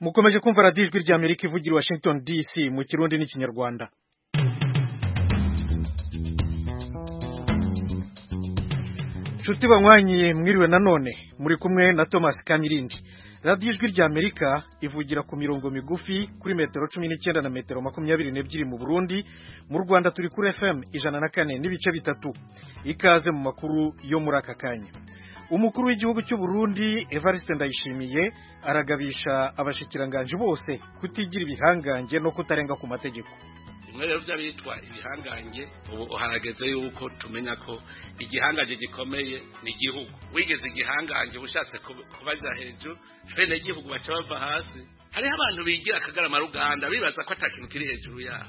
mukomeje kumva radiyo ijwi ry'amerika ivugira washington dc mu kirundi n'ikinyarwanda nshuti banywanyi mwiriwe nanone muri kumwe na thomas kanyirindi radiyo ijwi ry'amerika ivugira ku mirongo migufi kuri metero cumi n'icyenda na metero makumyabiri n'ebyiri mu burundi mu rwanda turi kuri fm ijana na kane n'ibice bitatu ikaze mu makuru yo muri aka kanya umukuru w'igihugu cy'u Burundi Evariste Ndayishimiye aragabisha abashikiranganje bose kutigira ibihangange no kutarenga ku mategeko bimwe rero by'abitwa ibihangange ubu harageze yuko tumenya ko igihangange gikomeye ni igihugu wigeze igihangange ushatse kubaja hejuru bene igihugu baca bava hasi hariho abantu bigira akagarama ruganda bibaza ko ata kintu kiri hejuru yabo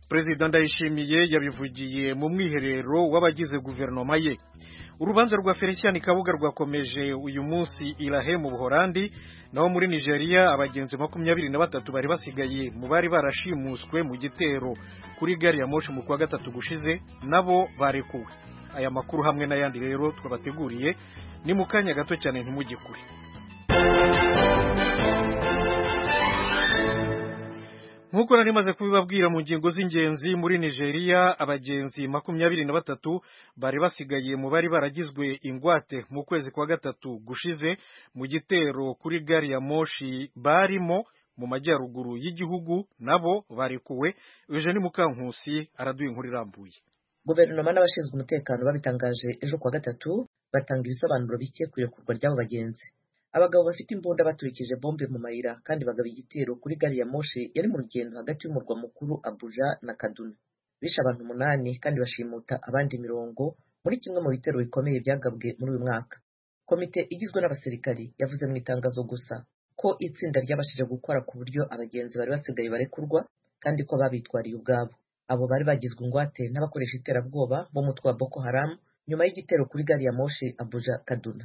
perezida ndayishimiye yabivugiye mu mwiherero w'abagize guverinoma ye urubanza rwa felicien kabuga rwakomeje uyu munsi irahe mu buhorandi naho muri nigeria abagenzi makumyabiri na batatu bari basigaye mu bari barashimuswe mu gitero kuri gari ya moshi mu kwa gatatu gushize nabo barekuwe aya makuru hamwe n'ayandi rero twabateguriye ni mu kanya gato cyane ntimugikure nk'uko nari maze kubibabwira mu ngingo z'ingenzi muri nigeria abagenzi makumyabiri na batatu bari basigaye mu bari baragizwe ingwate mu kwezi kwa gatatu gushize mu gitero kuri gari ya moshi barimo mu majyaruguru y'igihugu nabo barekuwe eugene mukankusi araduye inkuru irambuye guverinoma n'abashinzwe umutekano babitangaje ejo kuwa gatatu batanga ibisobanuro bike ku irekurwa ry'abo bagenzi abagabo bafite imbunda baturikije bombe mu mayira kandi bagaba igitero kuri gari ya moshi yari mu rugendo hagati y'umurwa mukuru abuja na kaduna bishe abantu umunani kandi bashimuta abandi mirongo muri kimwe mu bitero bikomeye byagabwe muri uyu mwaka komite igizwe n'abasirikari yavuze mu itangazo gusa ko itsinda ryabashije gukora ku buryo abagenzi bari basigaye barekurwa kandi ko babitwariye ubwabo abo bari bagizwe ingwate n'abakoresha iterabwoba b'umutwe wa boko haram nyuma y'igitero kuri gari ya moshi abuja kaduna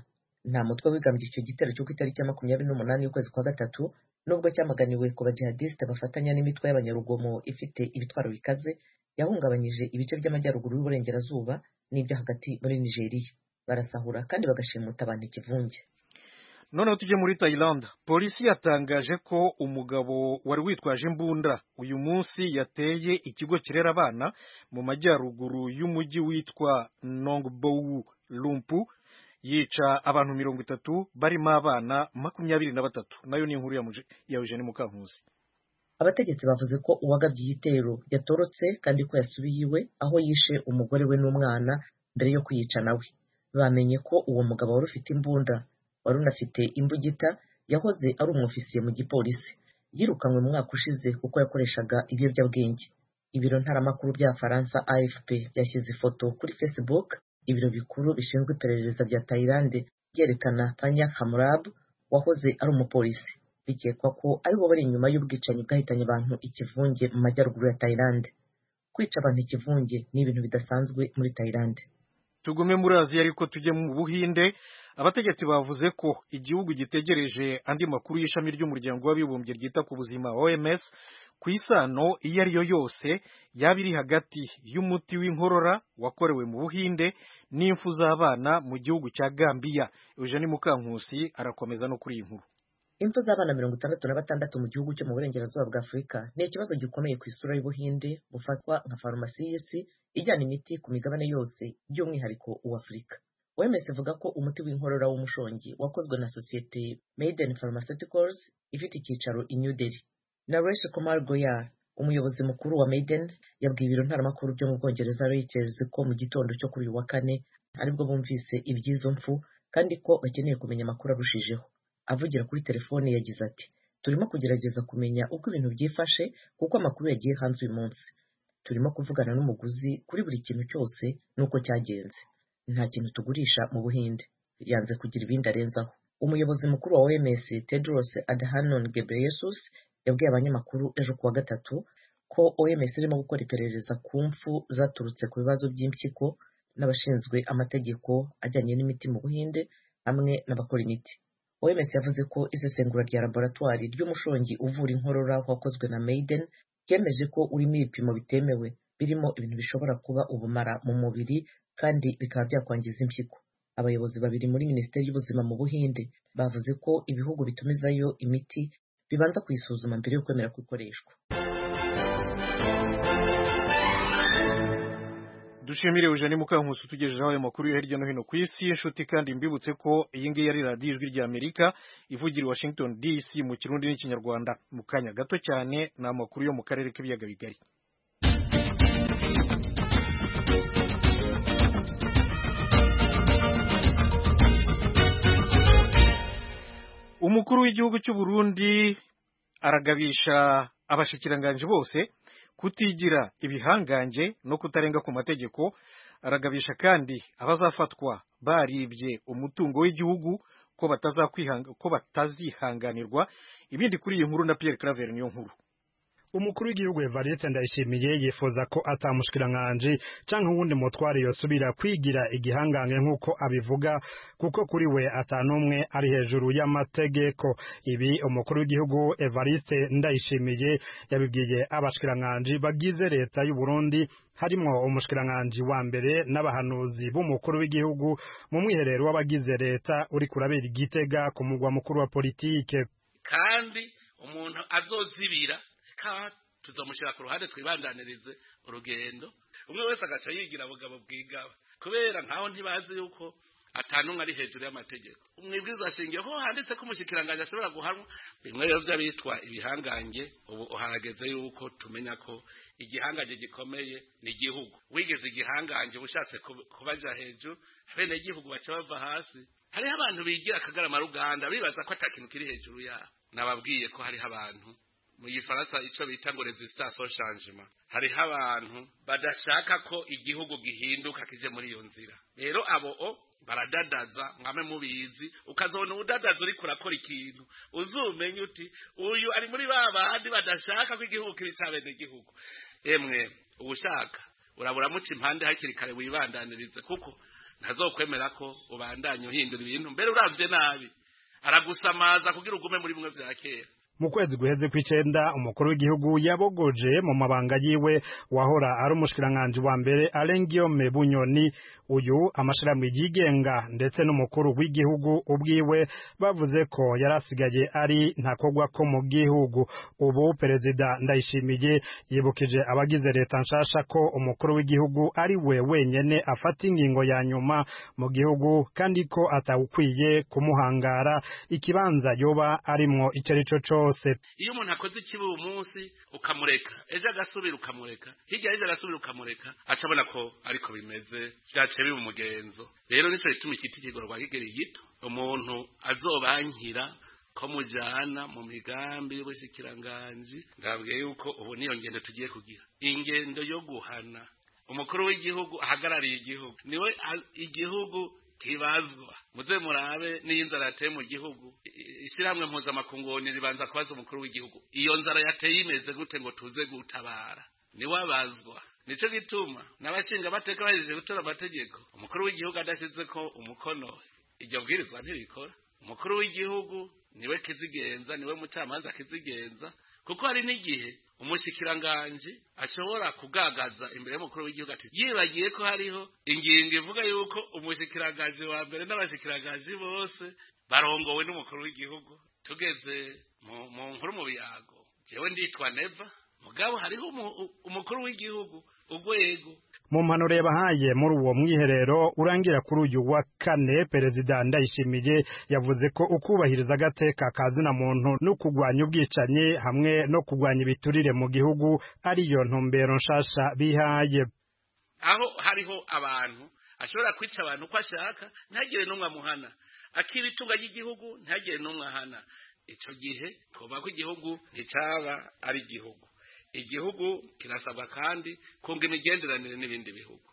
nta mutwe wigambye icyo gitero cyo ku itariki ya makumyabiri n'umunani y'ukwezi kwa gatatu nubwo cyamaganiwe ku bajihadisite bafatanya n'imitwe y'abanyarugomo ifite ibitwaro bikaze yahungabanyije ibice by'amajyaruguru y'uburengerazuba n'ibyo hagati muri nigeria barasahura kandi bagashimuta abantu ikivunge noneho tujye muri tayilanda polisi yatangaje ko umugabo wari witwaje imbunda uyu munsi yateye ikigo kirera abana mu majyaruguru y'umujyi witwa nongbowu lumpu yica abantu mirongo itatu barimo abana makumyabiri na batatu nayo ni inkuru ya eugene mukankuzi abategetsi bavuze ko uwagabye igitero yatorotse kandi ko yasubiye iwe aho yishe umugore we n'umwana mbere yo kuyica nawe bamenye ko uwo mugabo wari ufite imbunda wari unafite imbugita yahoze ari umwofisiye mu gipolisi yirukanwe mu mwaka ushize kuko yakoreshaga ibiyobyabwenge ibiro ntaramakuru bya faransa afp byashyize ifoto kuri facebook ibiro bikuru bishinzwe iperereza bya tayilande byerekana panya hamurabu wahoze ari umupolisi bikekwa ko ari bo bari inyuma y'ubwicanyi bwahitanye abantu ikivunge mu majyaruguru ya tayilande kwica abantu ikivunge ni ibintu bidasanzwe muri tayilande tugume muri aziya ariko tujye mu buhinde abategetsi bavuze ko igihugu gitegereje andi makuru y'ishami ry'umuryango w'abibumbye ryita ku buzima oms ku isano iyo ari yo yose yaba iri hagati y'umuti w'inkorora wakorewe mu buhinde n'imfu z'abana mu gihugu cya gambiya eugene mukankusi arakomeza no kuri iyi nkuru imfu z'abana mirongo itandatu na batandatu mu gihugu cyo mu burengerazuba bwa afurika ni ikibazo gikomeye ku isura y'ubuhinde bufatwa nka farumasi y'isi ijyana imiti ku migabane yose by'umwihariko uw'afurika wemes ivuga ko umuti w'inkorora w'umushongi wakozwe na sosiyete maiden pharmaceuticals ifite icyicaro i new delhi naresh kumar goyal umuyobozi mukuru wa maiden yabwiye ibiro ntaramakuru byo mu bwongereza reuters ko mu gitondo cyo kuri uyu wa kane aribwo bumvise iby'izo mfu kandi ko bakeneye kumenya amakuru arushijeho avugira kuri telefone yagize ati turimo kugerageza kumenya uko ibintu byifashe kuko amakuru yagiye hanze uyu munsi turimo kuvugana n'umuguzi kuri buri kintu cyose n'uko cyagenze nta kintu tugurisha mu buhinde yanze kugira ibindi arenzaho umuyobozi mukuru wa oms tedros adhanom ghebreyesus yabwiye abanyamakuru ejo kuwa gatatu ko oms irimo gukora iperereza ku mfu zaturutse ku bibazo by'impyiko n'abashinzwe amategeko ajyanye n'imiti mu buhinde hamwe n'abakora imiti oms yavuze ko isesengura rya laboratwari ry'umushongi uvura inkorora wakozwe na maiden ryemeje ko urimo ibipimo bitemewe birimo ibintu bishobora kuba ubumara mu mubiri kandi bikaba byakwangiza impyiko abayobozi babiri muri minisiteri y'ubuzima mu buhinde bavuze ko ibihugu bitumizayo imiti bibanza kuyisuzuma mbere yo kwemera ko ikoreshwa dushimire eugene mukankusi utugejejeho ayo makuru yo hirya no hino ku isi inshuti kandi mbibutse ko iyi ngiyi ari radiyo ijwi rya amerika ivugira i washington dc mu kirundi n'ikinyarwanda mu kanya gato cyane ni amakuru yo mu karere k'ibiyaga bigari umukuru w'igihugu cy'u Burundi aragabisha abashikiranganji bose kutigira ibihangange no kutarenga ku mategeko aragabisha kandi abazafatwa baribye umutungo w'igihugu ko batazakwihanga ko batazihanganirwa ibindi kuri iyi nkuru na Pierre Claver niyo nkuru umukuru w'igihugu Evariste Ndayishimiye yifuza ko atamushikiranganje canke uwundi mutware yosubira kwigira igihangange nk'uko abivuga kuko kuri we atanumwe ari hejuru y'amategeko ibi umukuru w'igihugu Evariste Ndayishimiye yabibwiye abashikiranganje bagize leta y'u Burundi harimwo umushikiranganje wa mbere n'abahanuzi b'umukuru w'igihugu mu mwiherero w'abagize leta uri kurabera igitega ku mugwa mukuru wa politike kandi umuntu azozibira ka tuzamushyira ku ruhande twibandanirize urugendo umwe wese agaca yigira abugabo bwigaba kubera nkaho ntibazi yuko atanumwe ari hejuru y'amategeko umwibwiza ashingiye ko handitse ko umushyikiranganje ashobora guhanwa bimwe rero by'abitwa ibihangange ubu harageze yuko tumenya ko igihangange gikomeye ni igihugu wigeze igihangange uba ushatse kubaja hejuru bene igihugu baca bava hasi hariho abantu bigira akagarama ruganda bibaza ko atakintu kiri hejuru yabo nababwiye ko hariho abantu mu gifaransa icyo bita ngo resisitansi shanjima hariho abantu badashaka ko igihugu gihinduka kije muri iyo nzira rero abo o baradadaza mwame mubizi ukazabona ubudadaza uri kurakora ikintu uzumenye uti uyu ari muri ba bandi badashaka ko igihugu kiri cya bene igihugu emwe ubushaka urabura muca impande hakiri kare wibandanirize kuko ntazokwemera ko ubandanye uhindura ibintu mbere urabye nabi aragusamaza kugira ugume muri bimwe bya kera mu kwezi guheze kw'icenda umukuru w'igihugu yabogoje mu mabanga yiwe wahora ari umushikiranganji wa mbere Alain Guillaume Bunyoni uyu amashirahamwe yigenga ndetse n'umukuru w'igihugu ubwiwe bavuze ko yarasigaye ari ntakogwa ko mu gihugu ubu perezida ndayishimiye yibukije abagize leta nshasha ko umukuru w'igihugu ari we wenyene afata ingingo ya nyuma mu gihugu kandi ko atawukwiye kumuhangara ikibanza yoba arimwo icyo ari cyo cose iyo umuntu akoze ikibi uyu munsi ukamureka ejo agasubira ukamureka hirya y'ejo agasubira ukamureka acabona ko ariko bimeze byaciye biba umugenzo rero nicyo gituma igiti kigorwa kigera gito umuntu azobankira ko mujyana mu migambi y'ubushyikiranganji ndabwiye yuko ubu niyo ngendo tugiye kugira ingendo yo guhana umukuru w'igihugu ahagarariye igihugu niwe igihugu kibazwa muze murabe n'iyo nzara yateye mu gihugu ishyirahamwe mpuzamakungu ribanza kubaza umukuru w'igihugu iyo nzara yateye imeze gute ngo tuze gutabara niwabazwa nicyo gituma n'abashinga amateka bahejeje gutora amategeko umukuru w'igihugu adashyize ko umukono iryo bwirizwa ntibikora umukuru w'igihugu niwe kizigenza niwe mucamanza kizigenza kuko hari n'igihe umushyikiranganje ashobora kugagaza imbere y'umukuru w'igihugu ati yibagiye ko hariho ingingo ivuga yuko umushyikiranganje wa mbere n'abashyikiranganje bose barongowe n'umukuru w'igihugu tugeze mu nkuru mu biyago jewe nditwa neva mugabo hariho umukuru w'igihugu urwego mu mpanuro yabahaye muri uwo mwiherero urangira kuri uyu wa kane perezida ndayishimiye yavuze ko ukubahiriza agateka ka zina muntu no kurwanya ubwicanyi hamwe no kurwanya ibiturire mu gihugu ariyo ntumbero nshasha bihaye aho hariho abantu ashobora kwica abantu uko ashaka ntagire n'umwe amuhana akiba itunga ry'igihugu ntagire n'umwe ahana icyo gihe twubaka igihugu nticyaba ari igihugu igihugu kirasabwa kandi kunga imigenderanire n'ibindi bihugu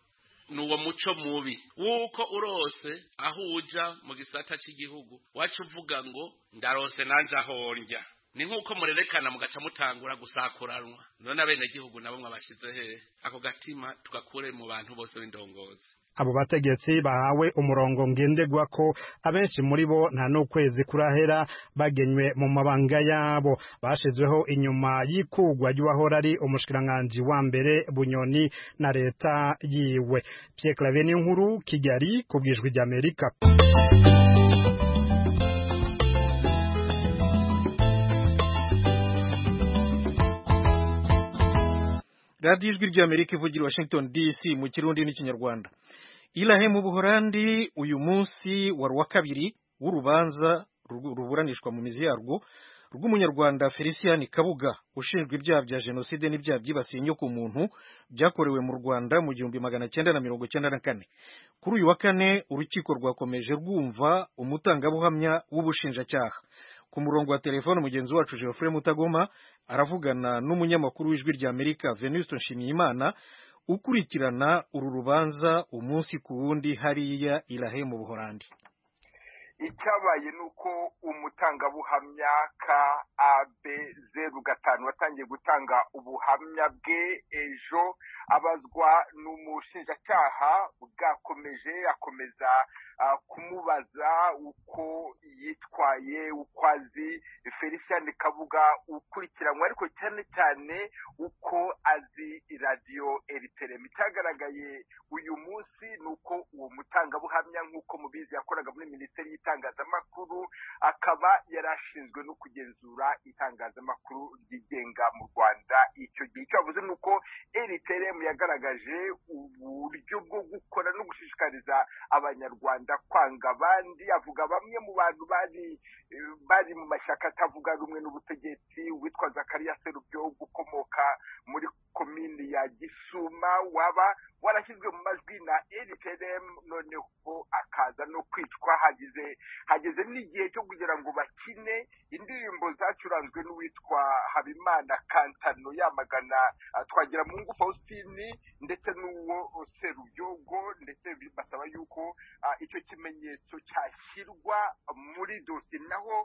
ni uwo muco mubi w'uko urose aho uja mu gisata cy'igihugu wacu uvuga ngo ndarose nanjye aho njya ni nk'uko murerekana mugaca mutangura gusakuranwa none abenegihugu nabo mwabashyize hehe ako gatima tugakure mu bantu bose b'indongozi abo bategetsi bahawe umurongo ngendegwa ko abenshi muri bo nta n'ukwezi kurahera bagenywe mu mabanga yabo bashizweho inyuma y'ikugwa ry'uwahora ari umushikiranganji wa mbere bunyoni na leta yiwe Pierre Claver nkuru Kigali ku bwijwi ry'Amerika radiyo ijwi ry'amerika ivugira i washington dc mu kirundi n'ikinyarwanda ilahe mu buhorandi uyu munsi wari uwa kabiri w'urubanza ru- ruburanishwa mu mizi yarwo rw'umunyarwanda felicien kabuga ushinjwa ibyaha bya jenoside n'ibyaha byibasiye inyoko muntu byakorewe mu rwanda mu gihumbi magana cyenda na mirongo cyenda na kane kuri uyu wa kane urukiko rwakomeje rwumva umutangabuhamya w'ubushinjacyaha ku murongo wa telefone mugenzi wacu geoffrey mutagoma aravugana n'umunyamakuru w'ijwi ry'amerika venuste nshimiyimana ukurikirana uru rubanza umunsi ku wundi hariya irahe mu buhorandi icyabaye ni uko umutangabuhamya ka abe zeru gatanu watangiye gutanga ubuhamya bwe ejo abazwa n'umushinjacyaha bwakomeje akomeza ah, kumubaza uko yitwaye uko azi felicien kabuga ukurikiranywe ariko cyane cyane uko azi radiyo eriterema icyagaragaye uyu munsi ni uko uwo mutangabuhamya nk'uko mubizi yakoraga muri minisiteri y'itangazamakuru akaba yari ashinzwe no kugenzura itangazamakuru ryigenga mu rwanda icyo gihe icyo yavuze ni uko eriteremu yagaragaje uburyo bwo gukora no gushishikariza abanyarwanda kwanga abandi avuga bamwe mu bantu bari eh, bari mu mashyaka atavuga rumwe n'ubutegetsi witwa zakariya serubyo ukomoka muri komini ya gisuma waba warashyizwe mu majwi na rtm noneho akaza no kwicwa hageze hageze n'igihe cyo kugira ngo bakine indirimbo zacuranzwe n'uwitwa habimana kantano yamagana ah, twagira mu ngufu faustin ndetse n'uwo serubyogo ndetse basaba yuko ah, icyo kimenyetso cyashyirwa muri dosiye naho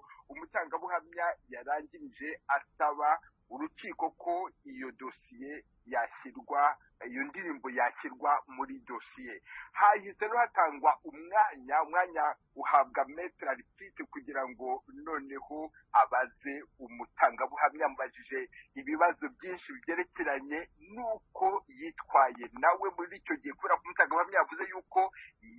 umutangabuhamya yarangirije asaba urukiko ko iyo dosiye yashyirwa iyo ndirimbo yashyirwa muri dosiye hahise no hatangwa umwanya umwanya uhabwa metere arifite kugira ngo noneho abaze umutangabuhamya amubajije ibibazo byinshi byerekeranye n'uko yitwaye nawe muri icyo gihe kubera ko umutangabuhamya yavuze yuko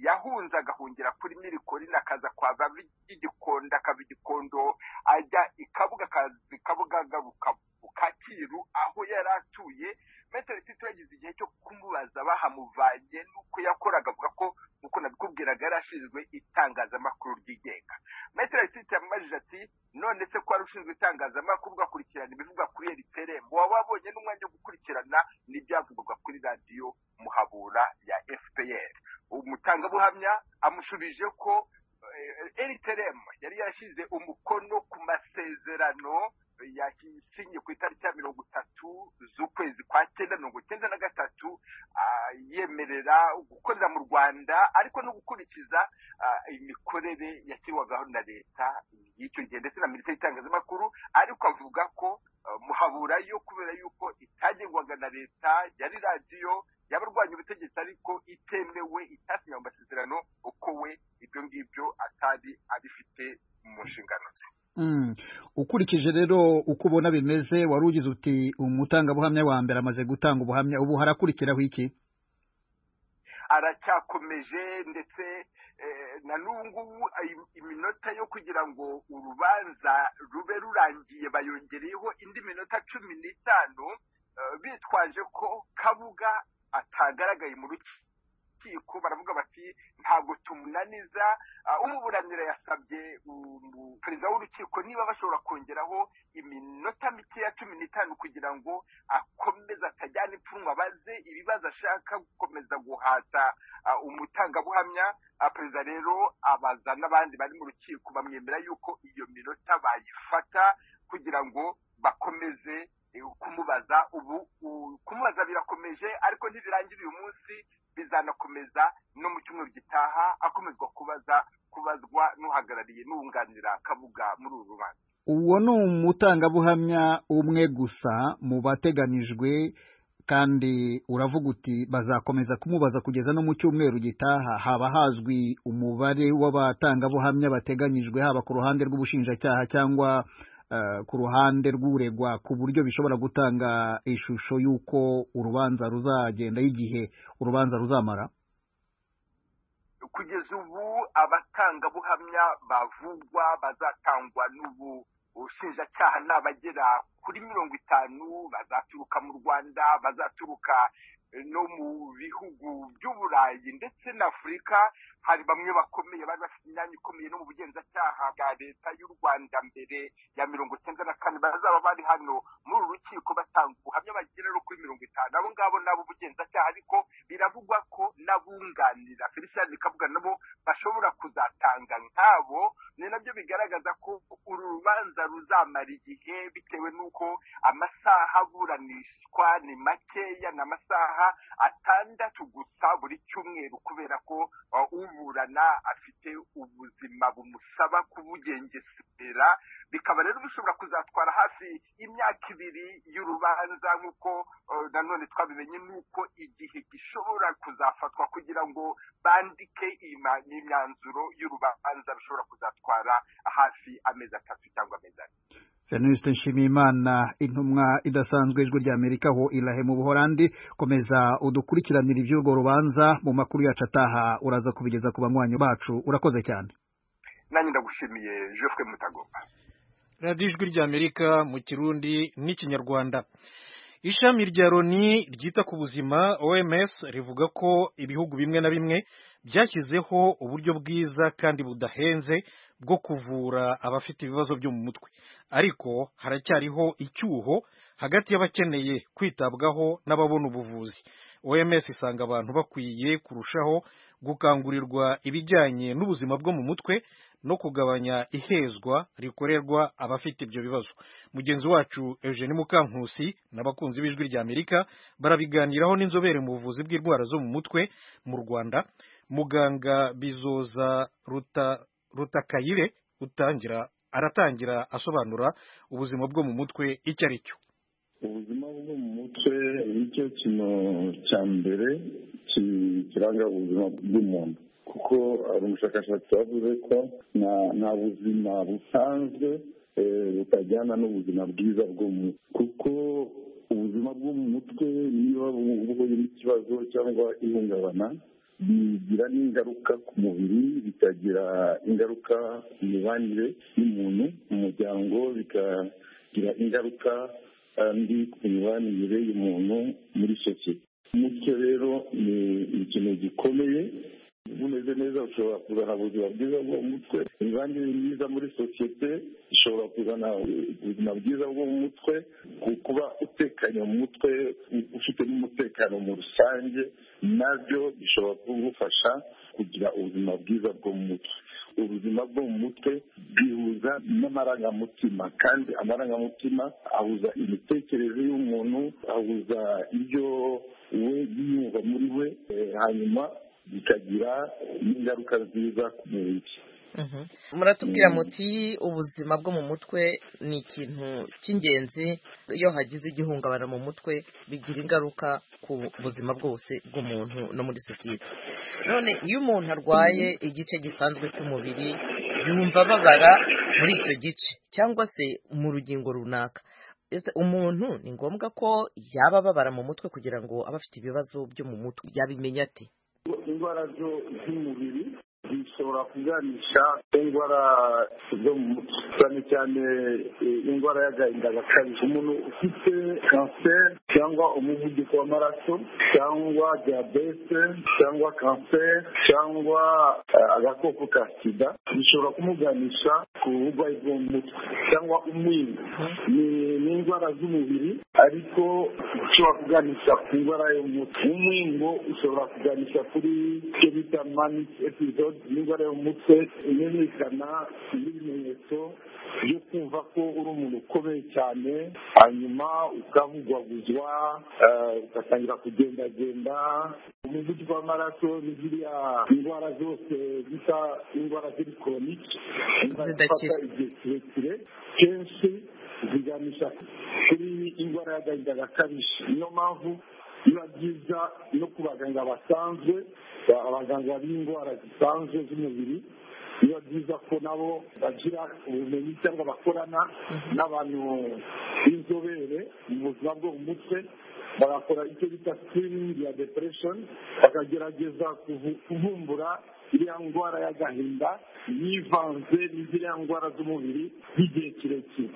yahunze agahungira kuri mirikorini akaza kwa bavigikondo akava igikondo ajya i kabuga akaza i kabuga agaruka ku kacyiru aho yari atuye metero tito yagize igihe cyo kumubaza bahamuvanye n'uko yakoraga avuga ko nk'uko nabikubwiraga yari ashinzwe itangazamakuru ryigenga metero tito yamubajije ati none se ko wari ushinzwe itangazamakuru ugakurikirana ibivugwa kuri eriteremu waba wabonye n'umwanya wo gukurikirana n'ibyavugwaga kuri radiyo muhabura ya fpr umutangabuhamya amushubije ko rtm yari yashyize umukono ku masezerano yasinye ku itariki ya mirongo itatu z'ukwezi kwa cyenda mirongo cyenda na gatatu ah, yemerera gukorera mu rwanda ariko no gukurikiza ah, imikorere yashyirwagaho na leta y'icyo gihe ndetse na minisiteri y'itangazamakuru ariko avuga ko ah, muhabura yo kubera yuko itagengwaga na leta yari radiyo yabarwanya ubutegetsi ariko itemewe itasinywe mu masezerano uko we ibyo ngibyo atari abifite mu nshingano ze Mm. ukurikije rero uko ubona bimeze wari ugize uti umutangabuhamya wa mbere amaze gutanga ubuhamya ubu harakurikiraho iki aracyakomeje ndetse eh, na n'ubu ngubu ayi- iminota yo kugira ngo urubanza rube rurangiye bayongereyeho indi minota cumi n'itanu eh, bitwaje ko kabuga atagaragaye mu rukiko baravuga bati ntabwo tumunaniza Ah, umuburanira yasabye umu- perezida w'urukiko niba bashobora kongeraho iminota mike ya cumi n'itanu kugira ngo akomeze atajyana ipfunwe abaze ibibazo ashaka gukomeza guhata ah, umutangabuhamya Ah, perezida rero abaza n'abandi bari mu rukiko bamwemera yuko iyo minota bayifata kugira ngo bakomeze eh, kumubaza ubu u- kumubaza birakomeje ariko ntibirangira uyu munsi bizanakomeza no mu cyumweru gitaha akomezwa kubaza kubazwa n'uhagarariye n'uwunganira kabuga muri uru rubanza uwo ni umutangabuhamya umwe gusa mu bateganijwe kandi uravuga uti bazakomeza kumubaza kugeza no mu cyumweru gitaha haba hazwi umubare w'abatangabuhamya bateganyijwe haba ku ruhande rw'ubushinjacyaha cyangwa eh, ku ruhande rw'uregwa ku buryo bishobora gutanga ishusho y'uko urubanza ruzagenda y'igihe urubanza ruzamara kugeza ubu abatangabuhamya bavugwa bazatangwa n'ubu ubushinjacyaha ni abagera kuri mirongo itanu bazaturuka mu rwanda bazaturuka no mu bihugu by'uburayi ndetse na afurika hari bamwe bakomeye bari bafite imyanya ikomeye no mu bugenzacyaha bwa leta y'u rwanda mbere ya mirongo icyenda na kane bazaba bari hano muri uru rukiko batanga ubuhamya bagera no kuri mirongo itanu abo ngabo nabo ubugenzacyaha ariko biravugwa ko n'abunganira felicien bikavuga nabo bashobora kuzatanga nk'abo ni nabyo bigaragaza ko uru rubanza ruzamara igihe bitewe n'uko amasaha aburanishwa ni makeya ni amasaha atandatu gusa buri cyumweru kubera ko uburana afite ubuzima bumusaba kubugengesera bikaba rero bishobora kuzatwara hafi imyaka ibiri y'urubanza nk'uko nanone twabimenye n'uko igihe gishobora kuzafatwa kugira ngo bandike imyanzuro y'urubanza bishobora kuzatwara hafi amezi atatu cyangwa amezi ane venuste nshimiyimana intumwa idasanzwe ijwi ry'amerika aho irahe mu buhorandi komeza udukurikiranira iby'urwo rubanza mu makuru yacu ataha uraza kubigeza ku banywanyi bacu urakoze cyane nanjye ndagushimiye jofwe mutagomba radiyo ijwi ry'amerika mu kirundi n'ikinyarwanda ishami rya loni ryita ku buzima oms rivuga ko ibihugu bimwe na bimwe byashyizeho uburyo bwiza kandi budahenze bwo kuvura abafite ibibazo byo mu mutwe ariko haracyariho icyuho hagati y'abakeneye kwitabwaho n'ababona ubuvuzi oms isanga abantu bakwiye kurushaho gukangurirwa ibijyanye n'ubuzima bwo mu mutwe no kugabanya ihezwa rikorerwa abafite ibyo bibazo mugenzi wacu eugene mukankusi n'abakunzi b'ijwi ry'amerika barabiganiraho n'inzobere mu buvuzi bw'indwara zo mu mutwe mu rwanda muganga bizoza ruta rutakayire utangira aratangira asobanura ubuzima bwo mu mutwe icyo ari cyo ubuzima bwo mu mutwe nicyo kintu cya mbere kiranga ubuzima bw'umuntu kuko hari umushakashatsi wavuze ko nta buzima busanzwe butajyana n'ubuzima bwiza bwo mu mutwe kuko ubuzima bwo mu mutwe niba buhuye n'ikibazo cyangwa ihungabana bigira n'ingaruka ku mubiri bikagira ingaruka ku mibanire y'umuntu mu muryango bikagira ingaruka kandi ku mibanire y'umuntu muri sosiyete umutwe rero ni ikintu gikomeye umeze neza ushobora kuzana ubuzima bwiza bwo mu mutwe imibanire myiza muri sosiyete ishobora kuzana ubuzima bwiza bwo mu mutwe kuba utekanye mu mutwe ufite n'umutekano mu rusange nabyo bishobora kugufasha kugira ubuzima bwiza bwo mu mutwe ubuzima bwo mu mutwe bwihuza n'amarangamutima kandi amarangamutima ahuza imitekerereze y'umuntu ahuza ibyo we yiyumva muri we hanyuma bikagira n'ingaruka nziza ku mubiri muratubwira muti ubuzima bwo mu mutwe ni ikintu cy'ingenzi iyo hagize igihungabana mu mutwe bigira ingaruka ku buzima bwose bw'umuntu no muri sosiyete none iyo umuntu arwaye igice gisanzwe cy'umubiri yumva ababara muri icyo gice cyangwa se mu rugingo runaka umuntu ni ngombwa ko yaba ababara mu mutwe kugira ngo abe afite ibibazo byo mu mutwe yabimenya ate indwara z'umubiri zishobora kuganisha indwara zo mu mutwe cyane cyane indwara y'agahinda gakabije umuntu ufite kanseri cyangwa umuvuduko w'amaraso cyangwa diyabete cyangwa kanseri cyangwa agakoko ka sida bishobora kumuganisha ku burwayi bwo mu mutwe cyangwa umwingo ni indwara z'umubiri ariko ushobora kuganisha ku ndwara yo mu mutwe umwingo ushobora kuganisha kuri icyo bita manisi episode indwara yo mu mutwe imenyekana n'ibimenyetso byo kumva ko uri umuntu ukomeye cyane hanyuma ukavugwaguzwa ugatangira kugendagenda umuvuduko w'amaraso ni ziriya indwara zose zisa indwara ziri koronike zidakira igihe kirekire kenshi ziganisha kuri indwara y'agahinda gakabije niyo mpamvu biba byiza no ku baganga basanzwe abaganga b'indwara zisanzwe z'umubiri biba byiza ko nabo bagira ubumenyi cyangwa bakorana n'abantu b'inzobere mu buzima bwo mu mutwe bagakora icyo bita sikirini ya deperesheni bakagerageza kuvumbura iriya ndwara y'agahinda yivanze n'iziriya ndwara z'umubiri z'igihe kirekire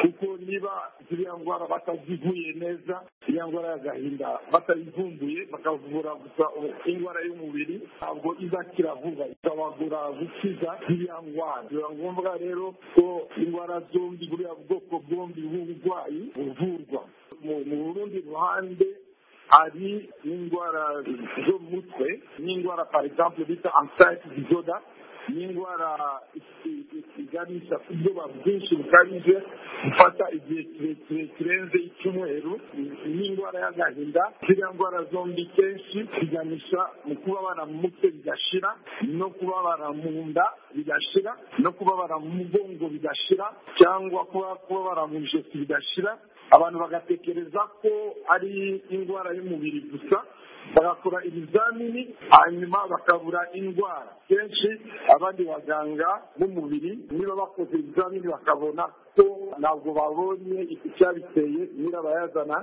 kuko niba ziriya ndwara batazivuye neza iriya ndwara y'agahinda batayivumbuye bakavura gusa indwara y'umubiri ntabwo izakira vuba ikabagura gukiza iriya ndwara biba ngombwa rero ko indwara zombi buriya bwoko bwombi bw'uburwayi buvurwa mu rundi ruhande hari n'indwara zo mu mutwe n'indwara par exemple bita ansayiti dizoda n'indwara iganisha ku bwoba bwinshi bukabije gufata igihe kirekire kirenze icyumweru n'indwara y'agahinda ziriya ndwara zombi kenshi ziganisha mu kubabara mu mutwe bigashira no kubabara mu nda bigashira no kubabara mu mugongo bigashira cyangwa kubabara mu ijosi bigashira abantu bagatekereza ko ari indwara y'umubiri gusa bagakora ibizamini hanyuma bakabura indwara kenshi abandi baganga b'umubiri niba bakoze ibizamini bakabona ko ntabwo babonye icyabiteye nyirabayazana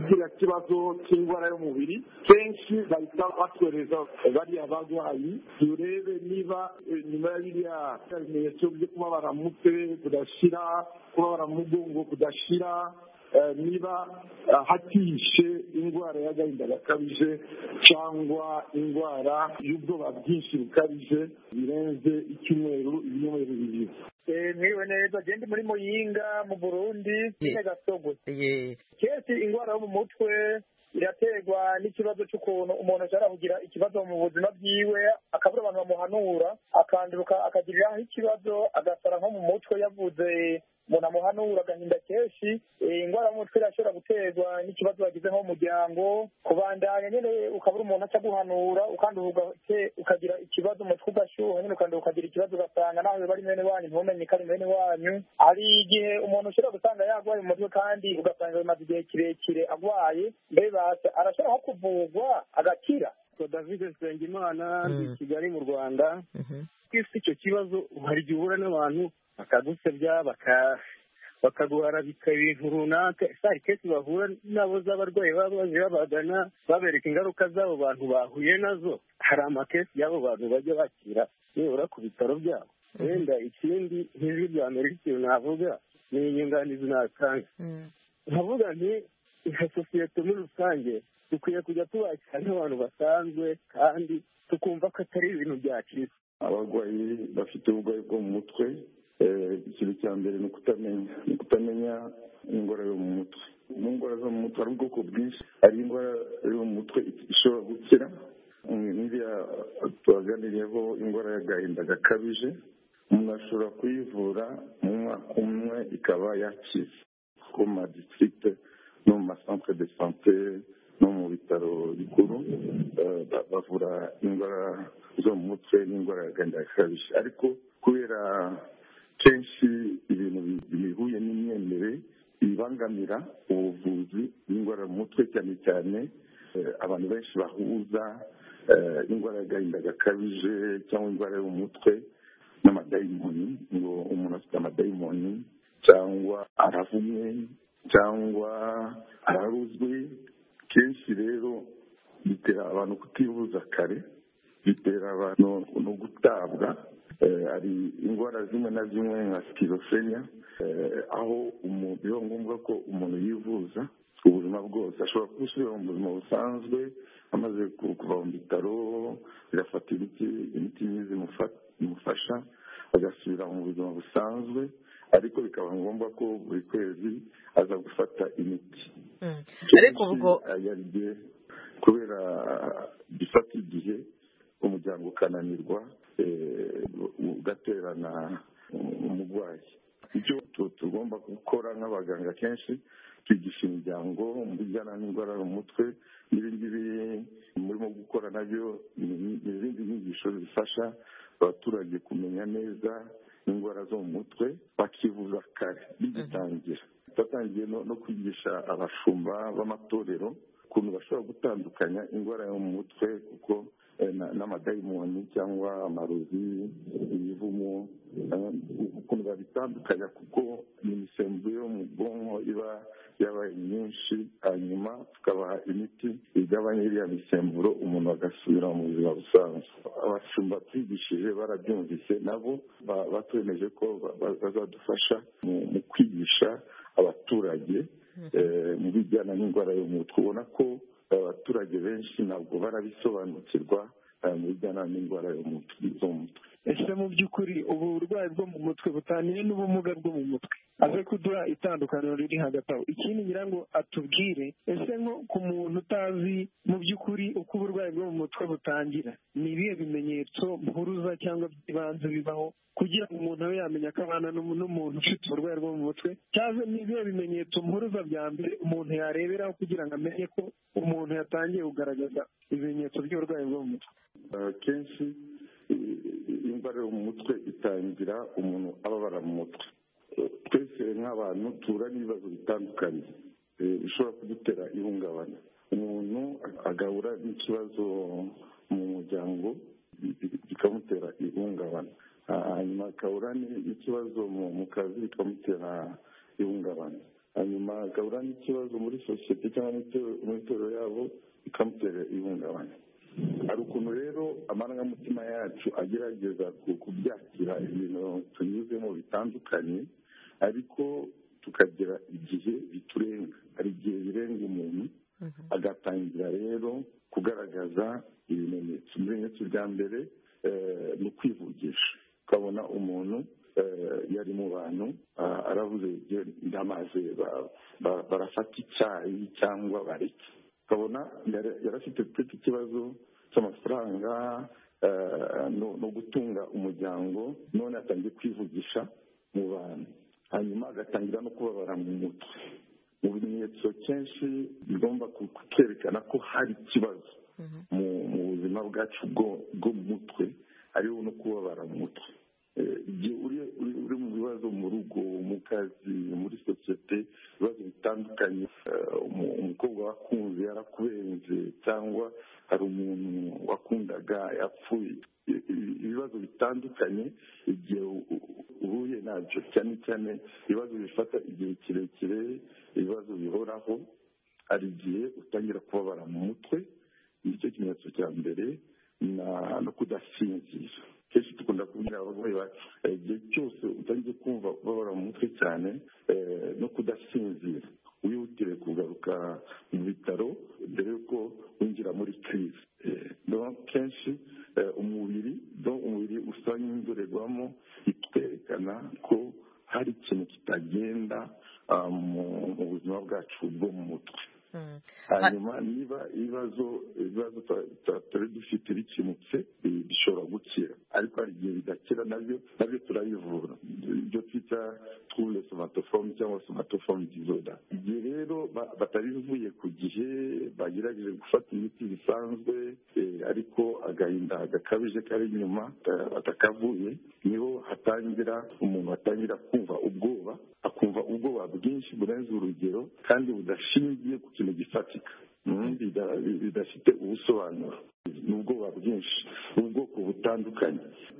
kiriya kibazo cy'indwara y'umubiri kenshi bahita batwereza bariya barwayi turebe niba nyuma ya biriya bimenyetso byo kubabara mu mutwe kudashyira kubabara mu mugongo kudashyira niba hatishe indwara y'agahinda gakabije cyangwa indwara y'ubwoba bwinshi bukabije birenze icyumweru ibinyomero bibiri mwiriwe neza genda muri muyinga mu burundi nyine gasogo kenshi indwara yo mu mutwe iraterwa n'ikibazo cy'ukuntu umuntu ashobora kugira ikibazo mu buzima bwiwe akabura abantu bamuhanura akanduruka akagiriraho ikibazo agasara nko mu mutwe yavuze umuntu amuhanura agahinda kenshi indwara y'umutwe irashobora guterwa n'ikibazo wagize nko mu muryango kubandanya nyine ukabura umuntu aca guhanura ukanduhuga ukagira ikibazo umutwe ugashyuha nyine ukanduha ukagira ikibazo ugasanga nawe bari mwene wanyu ntumenye ko ari mwene wanyu hari igihe umuntu ushobora gusanga yarwaye mu mutwe kandi ugasanga bimaze igihe kirekire arwaye mbega arashobora nko kuvurwa agakira david Nsengimana i kigali mu rwanda twese icyo kibazo hari igihe uhura n'abantu bakagusebya bakaguharabika ibintu runaka isari kenshi bahura nabo z'abarwayi baba baje babagana babereka ingaruka z'abo bantu bahuye nazo hari amakesi y'abo bantu bajya bakira nibura ku bitaro byabo wenda ikindi nk'ijwi rya amerika ikintu navuga ni inyunganizi natanga nkavuga nti nka sosiyete muri rusange dukwiye kujya tubakira nk'abantu basanzwe kandi tukumva ko atari ibintu byacitse abarwayi bafite uburwayi bwo mu mutwe ikintu cya mbere ni ukutamenya ni ukutamenya indwara yo mu mutwe mu ndwara zo mu mutwe hari ubwoko bwinshi hari indwara yo mu mutwe ishobora gukira nk'iriya tubaganiriyeho indwara y'agahinda gakabije umuntu ashobora kuyivura mu mwaka umwe ikaba yakize ku ma ditirigite no mu masantere de sante no mu bitaro bikuru bavura indwara zo mu mutwe n'indwara y'agahinda gakabije ariko kubera kenshi ibintu bihuye n'imyemerere bibangamira ubuvuzi bw'indwara mu mutwe cyane cyane abantu benshi bahuza indwara y'agahinda gakabije cyangwa indwara yo mu mutwe n'amadayimoni ngo umuntu afite amadayimoni cyangwa aravumwe cyangwa araruzwe kenshi rero bitera abantu kutivuza kare bitera abantu no gutabwa hari indwara zimwe na zimwe nka sikirofenya aho biba ngombwa ko umuntu yivuza ubuzima bwose ashobora gusubira mu buzima busanzwe amaze kuva mu bitaro agafata imiti imiti myiza imufasha agasubira mu buzima busanzwe ariko bikaba ngombwa ko buri kwezi aza gufata imiti ariko ubwo kubera gifata igihe umuryango ukananirwa ugaterana umurwayi icyo tugomba gukora nk'abaganga kenshi twigisha imiryango mu bijyana n'indwara mu mutwe n'ibingibi murimo gukora nabyo ni izindi nyigisho zifasha abaturage kumenya neza indwara zo mu mutwe bakivuza kare bigitangira twatangiye no kwigisha abashumba b'amatorero ukuntu bashobora gutandukanya indwara yo mu mutwe kuko n'amadayimoni cyangwa amarozi ibivumo ukuntu babitandukanya kuko ni imisemburo yo mu bwonko iba yabaye myinshi hanyuma tukabaha imiti igabanya iriya misemburo umuntu agasubira mu buzima busanzwe abashumba twigishije barabyumvise nabo ba- batwemeje ko ba- ba- bazadufasha mu- mu kwigisha abaturage eh, mu bijyana n'indwara yo mu mutwe ubona ko abaturage benshi ntabwo barabisobanukirwa eh, mu bijyana n'indwara yo mu mutwe zo mu mutwe ese mu by'ukuri ubu burwayi bwo mu mutwe butaniye n'ubumuga bwo mu mutwe aze kuduha itandukaniro riri hagati aho ikindi ngira ngo atubwire ese nko ku muntu utazi mu by'ukuri uko uburwayi bwo mu mutwe butangira ni ibihe bimenyetso mpuruza cyangwa by'ibanze bibaho kugira ngo umuntu abe yamenya ko abana n'umu- n'umuntu ufite uburwayi bwo mu mutwe cyangwa ni ibihe bimenyetso mpuruza bya mbere umuntu yareberaho kugira ngo amenye ko umuntu yatangiye kugaragaza ibimenyetso by'uburwayi bwo mu mutwe Eh, kenshi eh, indwara yo mu mutwe itangira umuntu ababara mu mutwe Eh, twese nk'abantu duhura n'ibibazo bitandukanye eh, bishobora kudutera ihungabana umuntu agahura n'ikibazo mu muryango bi- bi- bikamutera ihungabana Ah, hanyuma agahura ni- n'ikibazo mu mu kazi bikamutera ihungabana hanyuma agahura n'ikibazo muri sosiyete cyangwa mu itorero yabo bikamutera ihungabana hari ukuntu rero amarangamutima yacu agerageza ku- kubyakira ibintu tunyuzemo bitandukanye ariko tukagera igihe biturenga hari igihe birenga umuntu agatangira rero kugaragaza ibimenyetso ibimenyetso bya mbere eh, ni ukwivugisha ukabona umuntu eh, yari mu bantu ah, aravuze "Jye ndamaze ba- ba- barafata icyayi cyangwa bareke ukabona yari- yari afite mfite ikibazo cy'amafaranga eh, no no gutunga umuryango none atangiye kwivugisha mu bantu hanyuma agatangira no kubabara mu mutwe mu bimenyetso kenshi bigomba ku- kutwerekana ko hari ikibazo mu mu buzima bwacu bwo bwo mu mutwe hariho no kubabara mu mutwe Eh, igihe uri uri- uri mu bibazo mu rugo mu kazi muri sosiyete ibibazo bitandukanye eh, umu- umukobwa wakunze yarakubenze cyangwa hari umuntu wakundaga yapfuye I- i- ibibazo bitandukanye igihe u- u- uhuye nabyo cyane cyane ibibazo bifata igihe kirekire ibibazo bihoraho hari igihe utangira kubabara mu mutwe nicyo kimenyetso cya mbere na- no kudasinzira kenshi dukunda kubwira abarwayi bacu eh, igihe cyose utangiye kumva ubabara mu mutwe cyane eh, no kudasinzira wihutire kugaruka mu bitaro mbere y'uko winjira muri crise Eh, donc kenshi eh, umubiri donc umubiri usa n'indorerwamo itwerekana ko hari ikintu kitagenda ah, mu- mu buzima bwacu bwo mu mutwe hanyuma niba ibibazo ibibazo twa- twa- twari dufite bikemutse eh, bishobora gukira ariko hari igihe bidakira nabyo nabyo turabivura ibyo twita trouble somatoforme cyangwa somatoforme disorder igihe rero ba- batabivuye ku gihe bagerageje gufata imiti bisanzwe eh, ariko agahinda gakabije kari inyuma eh, batakavuye niho hatangira umuntu atangira kumva ubwoba akumva ubwoba bwinshi burenze urugero kandi budashingiye ku kintu gifatika Mm, bida- bidafite ubusobanuro ni ubwoba bwinshi ubwoko butandukanye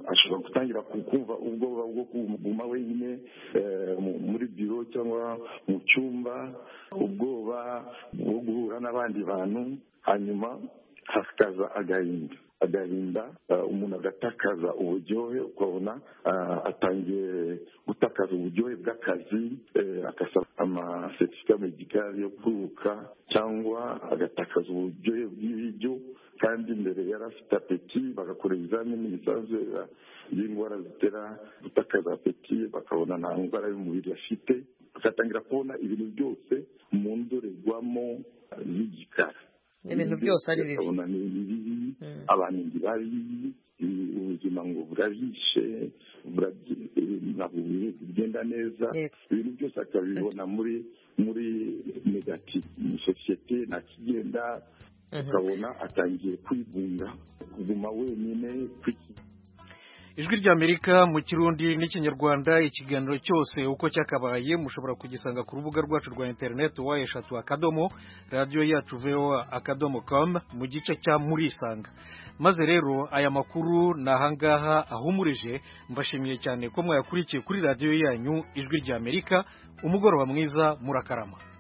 ashobora gutangira ku- kumva ubwoba bwo kuguma wenyine eh, mu- muri biro cyangwa mu cyumba ubwoba bwo guhura n'abandi bantu hanyuma hakaza agahinda agahinda eh, umuntu agatakaza uburyohe ukabona eh, atangiye gutakaza uburyohe bw'akazi eh, agasaba amasetifika medikari yo kwibuka cyangwa agatakaza uburyohe bw'ibiryo kandi mbere yari afite apeti bagakora ibizamini bisanzwe eh, by'indwara zitera gutakaza apeti bakabona nta ndwara y'umubiri afite bagatangira kubona ibintu byose mu ndorerwamo z'igikara ibintu byose ari bibi ukabona ni bibi Mm. abantu ni babi i- ubuzima ngo burabishe burabyi- eh, ntabwo buri- bugenda neza Yego. ibintu byose akabibona muri muri negative mu sosiyete nta kigenda Mhm. ukabona atangiye kwigunga kuguma wenyine kwiki ijwi ry'amerika mu kirundi n'ikinyarwanda ikiganiro cyose uko cyakabaye mushobora kugisanga ku rubuga rwacu rwa interineti wa eshatu akadomo radiyo yacu voa akadomo kamu mu gice cya murisanga maze rero aya makuru ni ahangaha ahumurije mbashimiye cyane ko mwayakurikiye kuri radiyo yanyu ijwi ry'amerika umugoroba mwiza murakarama